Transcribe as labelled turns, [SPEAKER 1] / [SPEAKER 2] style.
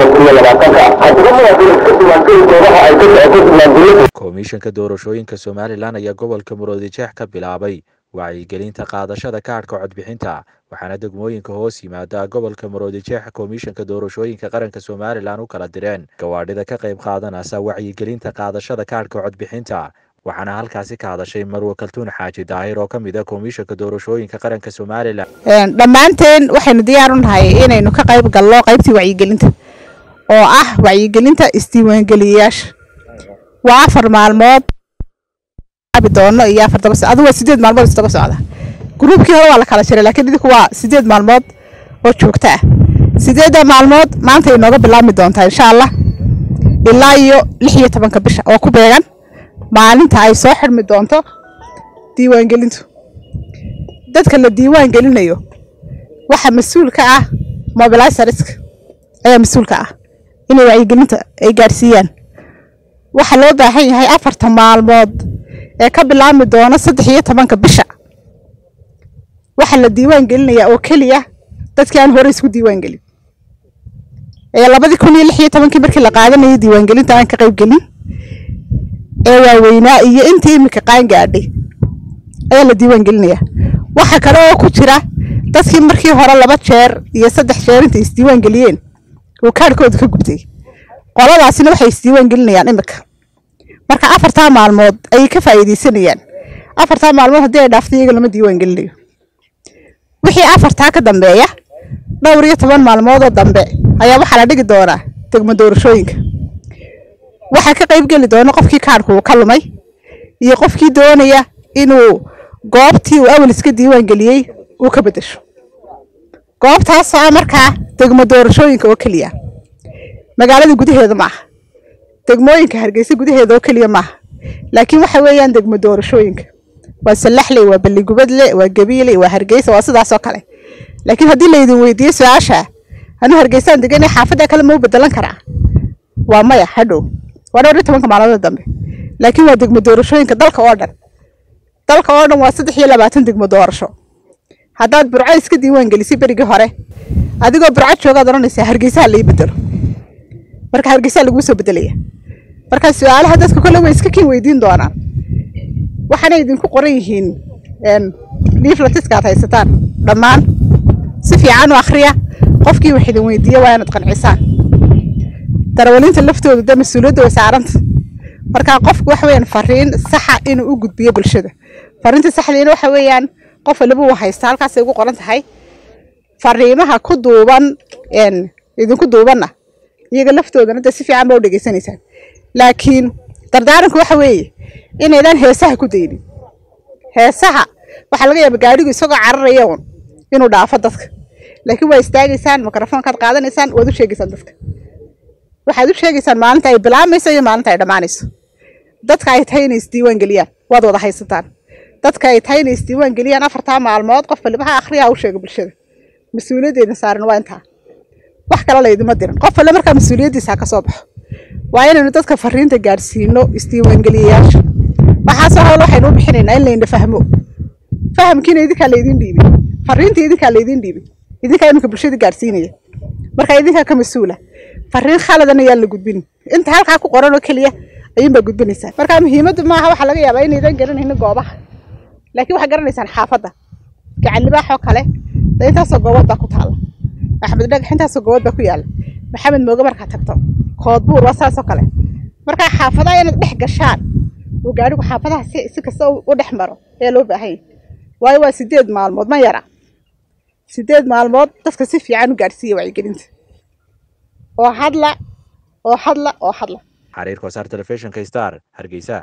[SPEAKER 1] labada kun iyo labaatanka haddaba muwaadin iska diiwaangeli goobaha ay ka socoto diiwaangelinta
[SPEAKER 2] komishanka doorashooyinka somalilan ayaa gobolka muruodijeex ka bilaabay wacyigelinta qaadashada kaadhka codbixinta waxaana degmooyinka hoos yimaada gobolka muruodijeex komishanka doorashooyinka qaranka somalilan u kala direen gawaadhida ka qayb qaadanaysa wacyigelinta qaadashada kaadhka codbixinta waxaana halkaasi ka hadashay marwe kaltuun xaaji daahir oo ka mid a komishanka doorashooyinka qaranka somalilan
[SPEAKER 3] dhammaanteen waxaynu diyaar u nahay inaynu ka qayb galno qaybtii wacyigelinta oo ah wacyigelinta isdiiwaangeliyayaasha waa afar maalmood doono iyo afar daba adu waa sideed maalmood isdaba socda gruubkii hore waa la kala jiray laakiin idinku waa sideed maalmood oo joogto ah sideedda maalmood maanta inooga bilaabmi doontaa insha allah ilaa iyo lix iyo tobanka bisha oo ku beegan maalinta ay soo xidhmi doonto diiwaangelintu dadka la diiwaan gelinayo waxa mas-uul ka ah mobilisariska ayaa mas-uul ka ah inay wacyigelinta ay gaadhsiiyaan waxaa loo baahan yahay afarta maalmood ee ka bilaabmi doona saddex iyo tobanka bisha waxaa la diiwaan gelinayaa oo keliya dadkii aan hore isku diiwaan gelin ee labadii kun iyo lix iyo tobankii markii la qaadanayay diiwaangelinta aan ka qayb gelin ee waaweynaa iyo intii imika qaan gaadhay ayaa la diiwaan gelinayaa waxaa kale oo ku jira dadkii markii hore laba jeer iyo saddex jeer intay isdiiwaan geliyeen oo kaadhkooda ka gubtay qoladaasina waxay isdiiwaan gelinayaan imika marka afartaa maalmood ayay ka faa'iidaysanayaan afartaa maalmood haddii ay dhaafto iyaga lama diiwaan gelinayo wixii afartaa ka dambeeya dhowr iyo toban maalmoodoo dambe ayaa waxaa la dhigi doonaa degmo doorashooyinka waxaa ka qayb geli doona qofkii kaadhku uu ka lumay iyo qofkii doonaya inuu goobtii uu awal iska diiwaan geliyey uu ka beddesho goobtaasoo ah markaa degmo doorashooyinka oo keliya magaalada gudaheeda ma aha degmooyinka hargeysa gudaheeda oo keliya maaha laakiin waxa weeyaan degmo doorashooyinka waa sallaxley waa balligubadle waa gabiile waa hargeysa waa sidaasoo kale laakiin haddii laydin weydiiyo su-aasha anuu hargeysaan deganay xaafadda kale ma u bedelan karaa waa maya hadhow waa dhowr iyo tobanka maalmood dambe laakiin waa degmo doorashooyinka dalka oo dhan dalka oo dhan waa saddex iyo labaatan degmo doorasho haddaad burco iska diiwaan gelisay berigii hore adigoo burco joogaad odhanaysaa hargeysaha lai bedelo marka hargeysaa laguu soo bedelaya marka su-aalaha dadka kole way iska kin weydiin doonaan waxaana idinku qoran yihiin liiflatiska aad haysataan dhammaan si fiican u akhriya qofkii wax idin weydiiya waa inaad qancisaan darawalinta laftooda de mas-uuliyadda way saaranta marka qofku waxa weeyaan fariin saxa inuu u gudbiyo bulshada fariinta saxdiina waxa weeyaan qof waliba uu haysta halkaasay ugu qoran tahay fariimaha ku duuban idinku duubanna iyaga laftoodana de si fiican ba u dhegeysanaysaan laakiin dardaaranku waxa weeye inaydaan heesaha ku daynin heesaha waxaa laga yaaba gaadhigu isagoo cararaya un inuu dhaafo dadka laakiin waa istaagaysaan mikrofoonkaad qaadanaysaan waad u sheegaysaan dadka waxaad u sheegaysaan maalinta ay bilaabmayso iyo maalinta ay dhammaanayso dadka ay tahay inay isdiiwaan geliyaan waad wada haysataan dadka ay tahay inay isdiiwaan geliyaan afartaa maalmood qof waliba ha akhriya ha u sheega bulshada mas-uuliyaddeedna saaran waa intaa wax kale laydima dirin qof alle markaa mas-uuliyaddiisa ha ka soo baxo waa inaynu dadka fariinta gaadhsiino isdiiwaangeliyayaasha waxaasoo hawle waxaynu u bixinaynaa in layna fahmo fahamkiina idinkaa laydin dhiibay fariinta idinkaa laydin dhiibay idinkaa iminka bulshada gaadhsiinaya marka idinkaa ka mas-uula fariin khaladan ayaan la gudbin inta halkaa ku qoran oo keliya ayuunbaa gudbinaysaa marka muhiimaddu maaha waxaa laga yaabaa inaydan garanaynin goobaha laakiin waxaad garanaysaan xaafadda gacan libaaxoo kale de intaasoo goobood baa ku taalla axmed dhagax intaasoo goobood baa ku yaalla maxamed mooge markaad tagto koodbuur waa saasoo kale markaa xaafadaha inaad dhex gashaan oo gaadhigu xaafadaha si si kasta u dhex maro ayaa loo baahan yahay waayo waa sideed maalmood ma yara sideed maalmood dadka si fiican u gaadhsiiya wacyigelinta oo hadla oo hadla oo hadla
[SPEAKER 2] xariirka wasaar telefishinka star hargeysa